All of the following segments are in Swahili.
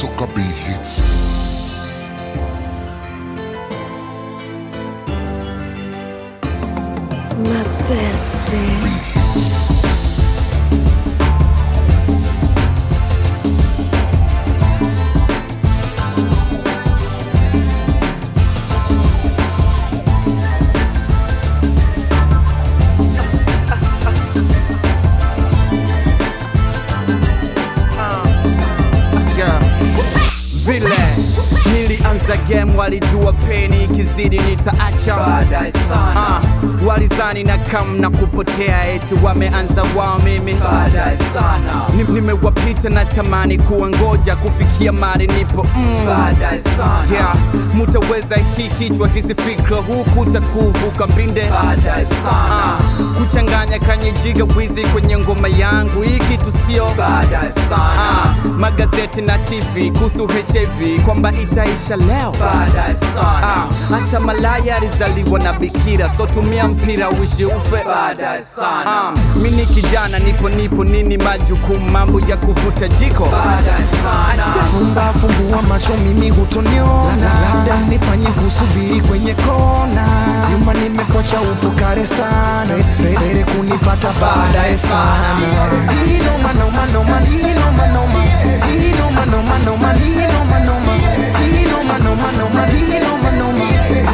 Toka B Hits. My bestie. Yeah. Vile nilianza game walijua peni ikizidi nitaacha Baadaye sana. Ah, walizani na kam na kupotea eti wameanza wao mimi baadaye sana Ni- nimewapita na tamani kuwa ngoja kufikia mari nipo mm. baadaye sana yeah. mutaweza hii kichwa hizi fikra huku takuvuka mbinde baadaye sana Ah, kuchanganya kanyejiga wizi kwenye ngoma yangu hii kitu sio baadaye sana Ah, magazeti na tv kuhusu hiv kwamba itaisha leo baadaye sana Ah, hata malaya alizaliwa na bikira so tumia mpira uishi ufe baadaye sana Ah, mi ni kijana nipo nipo nini majukumu mambo ya kuvuta jiko baadaye sana Fumba fumbua macho mimi hutoniona, labda nifanye kusubiri kwenye kona. Nyuma nimekwacha upo kare sana, Pe- pere kunipata baadaye sana. Inoma noma noma, inoma noma, inoma noma noma, inoma noma, inoma noma noma, inoma noma.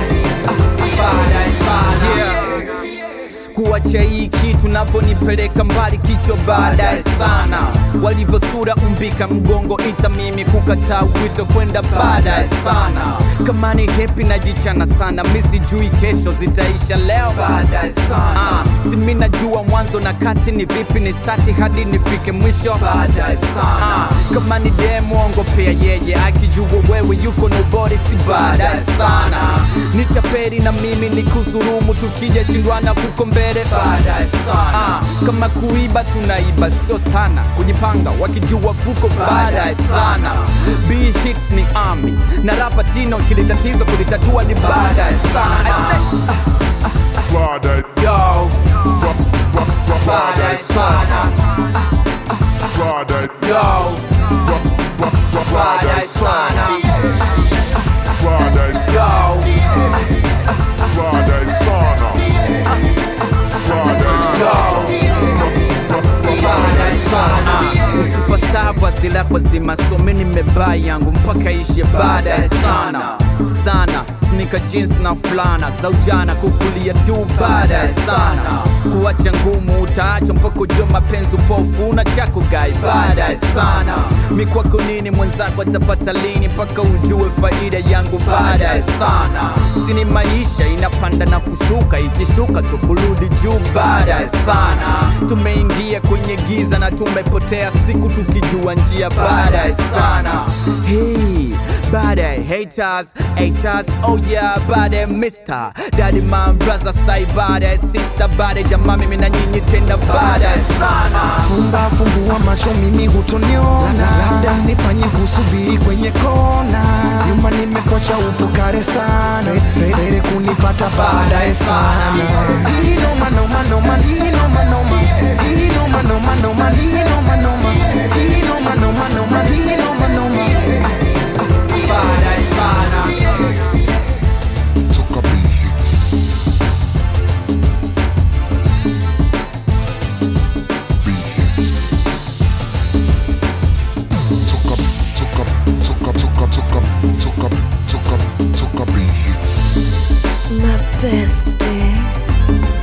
baadaye sana yeah. kuacha hii kitu navyonipeleka mbali kichwa baadaye sana walivyosura umbika mgongo ita mimi kukataa wito kwenda baadaye sana kama ni hepi najichana sana misijui kesho zitaisha leo baadaye sana Ah, si mi najua mwanzo na kati ni vipi ni stati hadi nifike mwisho baadaye sana Ah, kama ni demwongo pea yeye akijua wewe yuko nobody si baadaye sana nitaperi na mimi ni kuzurumu tukija shindwana kuko mbele baadaye sana Ah, kama kuiba tunaiba sio sana kujipanga wakijua kuko baadaye sana b hits ni army na rapa tino kili tatizo kulitatua ni baadaye sana Baadaye, Yo, baadaye sana baadaye, yo, baadaye sana baadaye, yo. baadaye sana. Baadaye sana. baadaye sana superstar wazila kwa zima some nimebaa yangu mpaka ishe baadaye sana sana snika jeans na fulana za ujana kukulia tu baadaye sana kuacha ngumu utaachwa mpaka ujue mapenzi upofu una chako gai baadaye sana mikwako nini mwenzako atapata lini mpaka ujue faida yangu baadaye sana sini maisha inapanda na kushuka ikishuka tu kurudi juu baadaye sana tumeingia kwenye giza na tumepotea siku tukijua njia baadaye sana hey, baadaye haters haters oh yeah baadaye mister daddy man brother sai baadaye sister baadaye jamaa mimi na nyinyi tena baadaye sana Fumba fumbua macho mimi hutoniona, labda nifanye kusubiri kwenye kona. Nyuma nimekwacha upo kare sana, Pe- pere kunipata baadaye sana. Inoma noma noma, inoma noma, inoma noma noma, inoma noma, inoma noma noma, inoma noma. baadaye sana Toka B Hits. B Hits. Toka, toka, toka, toka, toka, toka, toka, toka B Hits. My bestie.